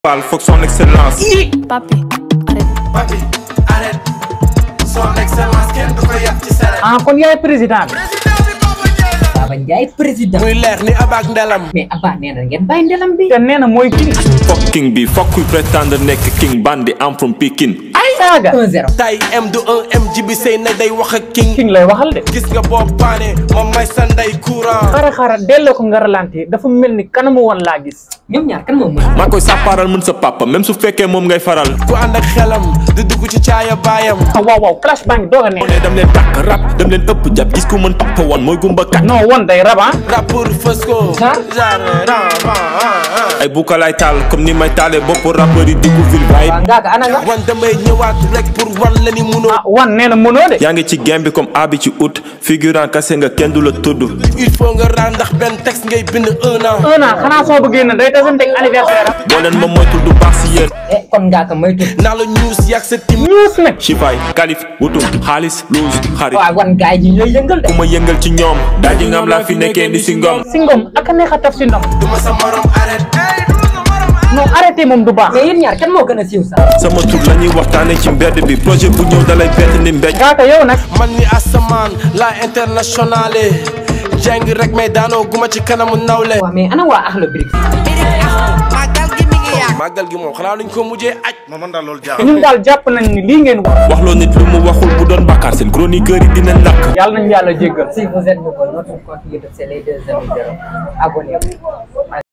Fall foog son excellence. papi arrête Papi arrête son excellence kenn du ko yàq ci sere ah kon yaay président bi Baba Ndiaye président muy leer ni abaak ndelam mais Abba nee na ngeen bàyyi ndelam bi te nee na mooy king Fuck king bi fuck kuy prétendre nekk king bandi am from Pikine. saaga 1-0 tay M du 1 M ji bi sëy na day wax ak king king lay waxal de gis nga boo paane moom may sa ndey courant xara xara delloo ko nga ralenti dafa mel ni kanamu woon laa gis ñoom ñaar kan moom mën maa koy sàppaaral mën sa papa même su fekkee moom ngay faral. ku ànd ak xelam di dugg ci caaya baayam ah waaw waaw clash baa ngi doog a mu neex ne dem leen tàkk rap dem leen ëpp jàpp gis ko mën papa woon mooy gumba kat. non woon day rab ah rappeur fës ko Genre? genre ran ran ran ay buka lay taal comme ni may taalee bopp rappeur yi diggu ville waaye. waaw ngaa ko ana nga wan damay ñëwaat rek pour wan la ni munoo ah wan nee na mënoo de yaa ngi ci game bi comme abi ci août figurant kase nga kenn du la tudd. il faut nga ran ndax benn texte ngay bind un an un an xanaa soo bëggee na day tasante ak anniversaire am boo leen ma moytul du baax si yéen. eh kon ngaa ko moytu naa la ñuus yàgg sa tim ñuus nag Chifaay kalif wutum xaalis luus xarit. waaw wan gaay ji ñooy yëngal de ku ma yëngal ci ñoom. daal di ngam laa fi nekkee ni si ngom. si ngom ak a neex a taf si ndom duma sa morom arrête non arrêté moom du baax mais yéen ñaar kan moo gën a siiw sax sama tur la ñuy waxtaanee ci mbedd bi projet bu ñëw dalay bett ni mbéj. gaaka yow nag man ni asamaan la internationale jàng rek mais daanoo guma ci kanamu nawle waaw mais ana waa Akhlou Brick màggal gi moom xanaa luñ ko mujjee aj ñun daal jàpp nañ ni lii ngeen wax wax loo nit lu mu waxul bu doon bàkkaar seen chroniqueur yi dinañ lakk. yàlla nañu yàlla jéggal si vous êtes nouveau notre compte YouTube c'est les deux zéro zéro abonnez-vous